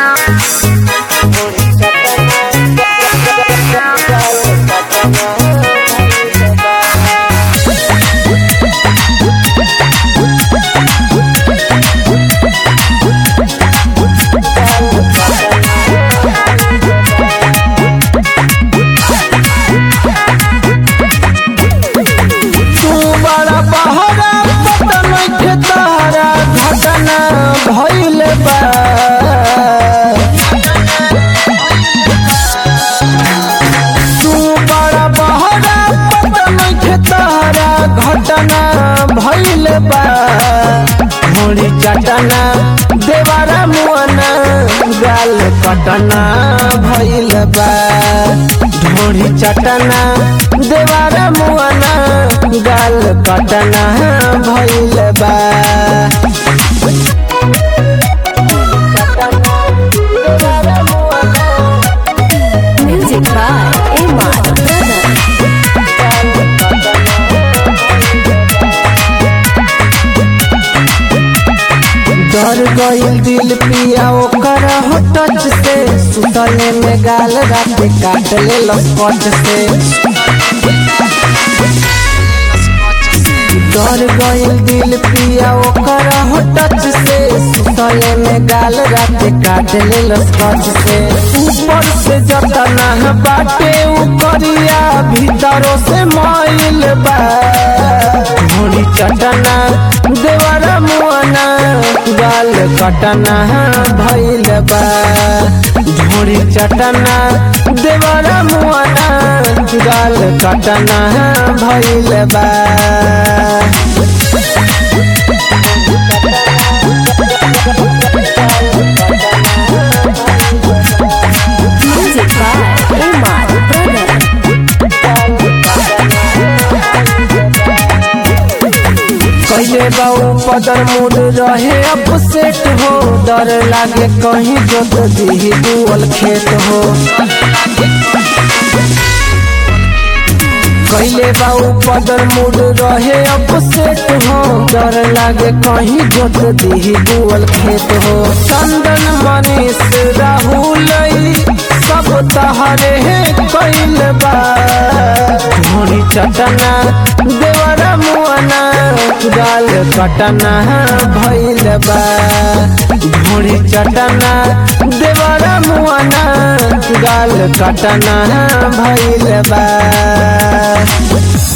तू बड़ा बहरा पता नइखे तारा घटना भइल बा तू बड़ा बहरा पता नइखे तारा घटना भइल बा घोड़ी चटना देवारा मुआना गाल कटना भइल बा ढोड़ी चटना देवारा मुआना गाल कटना भइल बा Music by Amar Brother. डर गइल दिल पिया ओकर हो टच से सुतले में गाल रात काट ले लस्पट से डर गइल दिल पिया ओकर हो टच से सुतले में गाल रात काट ले लस्पट से ऊपर से जतना बाटे ऊपरिया भीतरों से माइल बा घोड़ी चटना देवरा मुआना गाल कटना भइल बा झोड़ी चटना देवरा मुआना गाल कटना भइल बा Music by Amar Brother. कैले बाऊ पदर मूड रहे अपसेट हो डर लागे कहीं जोत दी दुअल खेत हो कैले बाऊ पदर मूड रहे अपसेट हो डर लागे कहीं जोत दी दुअल खेत हो चंदन मनीष राहुल सब तहरे कैल बा घोड़ी चटना देवरा मुआना गाल कटना भइल बा घोड़ी चटना देवरा मुआना गाल कटना भइल बा